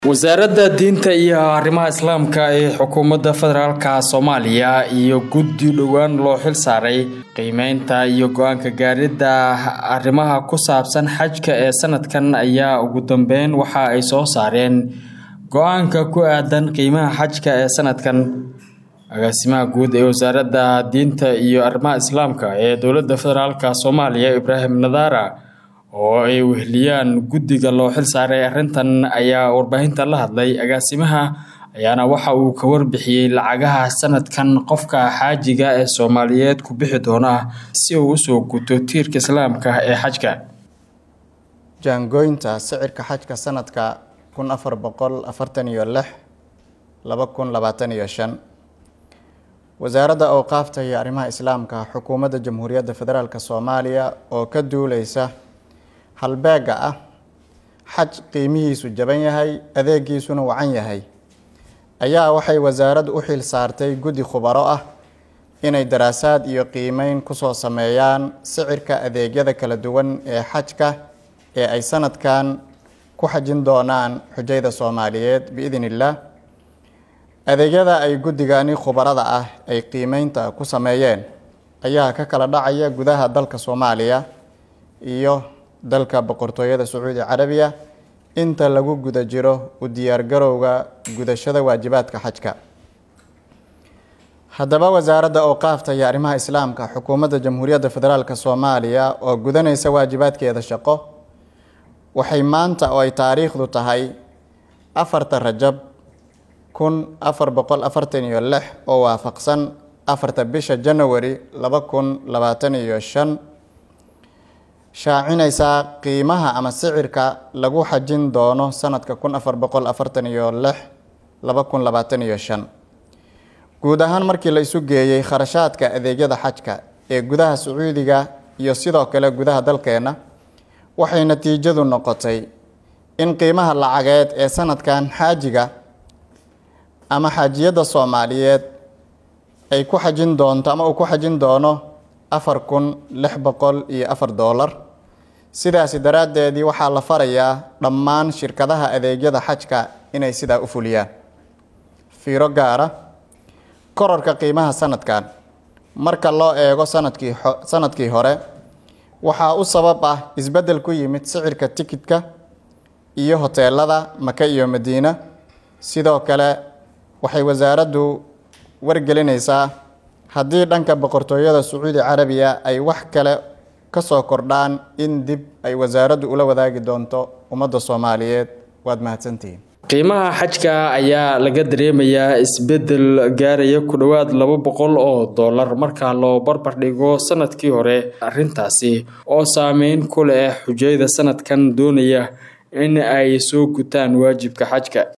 wasaaradda diinta iyo arrimaha islaamka ee xukuumadda federaalka soomaaliya iyo guddi dhowaan loo xil saaray qiimeynta iyo go-aanka gaaridda arrimaha ku saabsan xajka ee sanadkan ayaa ugu dambeyn waxa ay soo saareen go-aanka ku aadan qiimaha xajka ee sanadkan agaasimaha guud ee wasaaradda diinta iyo arrimaha islaamka ee dowladda federaalk soomaaliya ibraahim nadaara oo ay weheliyaan guddiga loo xil saaray arrintan ayaa warbaahinta la hadlay agaasimaha ayaana waxa uu ka warbixiyey lacagaha sanadkan qofka xaajiga ee soomaaliyeed ku bixi doona si uu usoo guto tiirka islaamka ee xajka jaangooynta sicirka xajka sanadka kun afar boqol afartan iyo lix laba kun labaatan iyo shan wasaaradda awqaafta iyo arrimaha islaamka xukuumadda jamhuuriyadda federaalk soomaaliya oo ka duuleysa halbeega ah xaj qiimihiisu jaban yahay adeegiisuna wacan yahay ayaa waxay wasaaraddu u xil saartay guddi khubaro ah inay daraasaad iyo qiimeyn kusoo sameeyaan sicirka adeegyada kala duwan ee xajka ee ay sanadkan ku xajin doonaan xujayda soomaaliyeed biidn illaah adeegyada ay guddigani khubarada ah ay qiimeynta ku sameeyeen ayaa ka kala dhacaya gudaha dalka soomaaliya iyo dalka boqortooyada sacuudi carabiya inta lagu guda jiro u diyaargarowga gudashada waajibaadka xajka haddaba wasaaradda awqaafta iyo arrimaha islaamka xukuumadda jamhuuriyadda federaalk soomaaliya oo gudanaysa waajibaadkeeda shaqo waxay maanta oo ay taariikhdu tahay afarta rajab kun afar boqol afartan iyo lix oo waafaqsan afarta bisha janawari laba kun labaatan iyo shan shaacinaysaa qiimaha ama sicirka lagu xajin doono sanadka kun afar boqol afartan iyo lix laba kun labaatan iyo shan guud ahaan markii la isu geeyey kharashaadka adeegyada xajka ee gudaha sacuudiga iyo sidoo kale gudaha dalkeena waxay natiijadu noqotay in qiimaha lacageed ee sanadkan xaajiga ama xaajiyadda soomaaliyeed ay ku xajin doonto ama uu ku xajin doono afar kun lix boqol iyo afar doolar sidaasi daraaddeedii waxaa la farayaa dhammaan shirkadaha adeegyada xajka inay sidaa u fuliyaan fiiro gaara korarka qiimaha sanadkan marka loo eego sanadkii sanadkii hore waxaa u sabab ah isbeddel ku yimid sicirka tikidka iyo hoteelada maka iyo madiina sidoo kale waxay wasaaraddu wargelinaysaa haddii dhanka boqortooyada sacuudi carabiya ay wax kale kasoo kordhaan in dib ay wasaaraddu ula wadaagi doonto ummadda soomaaliyeed waad mahadsantihiin qiimaha xajka ayaa laga dareemayaa isbeddel gaaraya ku dhowaad laba boqol oo dollar marka loo barbar dhigo sanadkii hore arrintaasi oo saameyn ku leh xujayda sanadkan doonaya in ay soo gutaan waajibka xajka